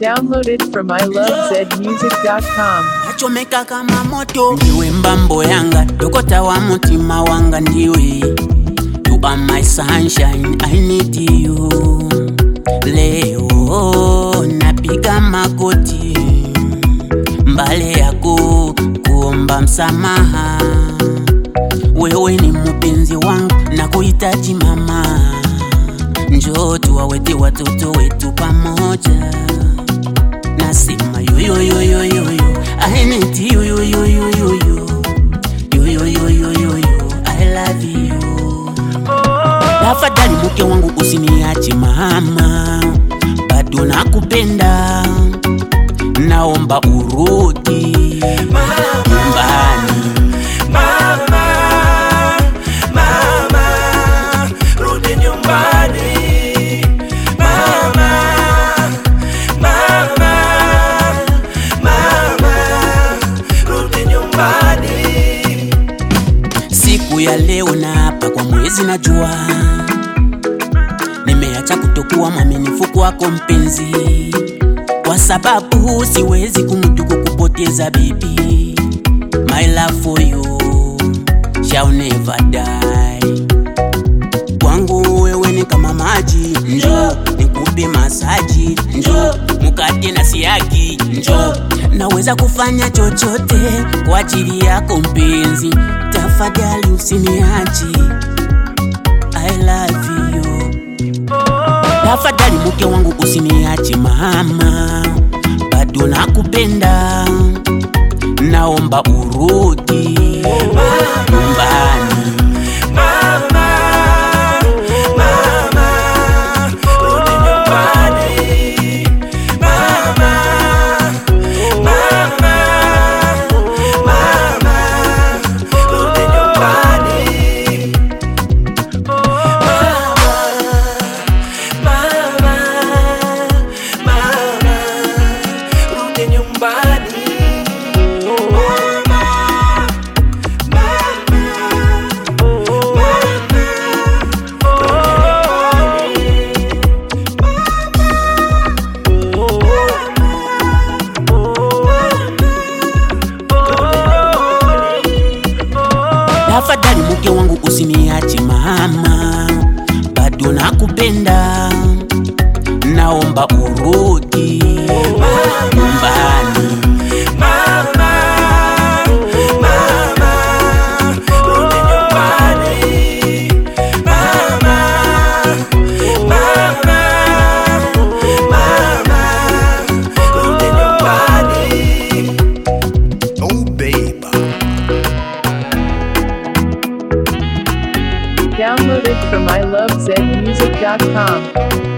Downloaded from ilovezmusic.com. nachomeka kama moto ndiwe mbambo yanga dokota wa mutima wanga ndiwe you are my sunshine i need you leo napiga magoti mbale yako kuomba msamaha wewe ni mpenzi wangu na kuhitaji mama njoo tuwawete watoto wetu pamoja nasema yoyoyoyoyoyo I need you yoyoyoyoyo yoyoyoyoyo I love you tafadhali mke wangu usiniache mama bado nakupenda naomba urudi nyumbani rudi nyumbani mama mama mama rudi nyumbani siku ya leo na hapa kwa mwezi najua nimeacha kutokuwa mwaminifu kwako mpenzi kwa sababu siwezi kumuduku kupoteza bibi my love for you shall never die kwangu wewe ni kama maji njo nikupe masaji njo mukate na siagi njo naweza kufanya chochote kwa ajili yako mpenzi tafadhali usiniachi I love you tafadhali mke wangu usiniache mama bado nakupenda naomba urudi nyumbani mama mama rudi nyumbani mama mama mama rudi nyumbani mama mama rudi nyumbani tafadhali mke wangu usiniache mama bado nakupenda naomba urudi nyumbani Mama, mama, rudi nyumbani. Mama, mama, mama, rudi nyumbani. Oh, babe. Downloaded from ilovezmusic.com.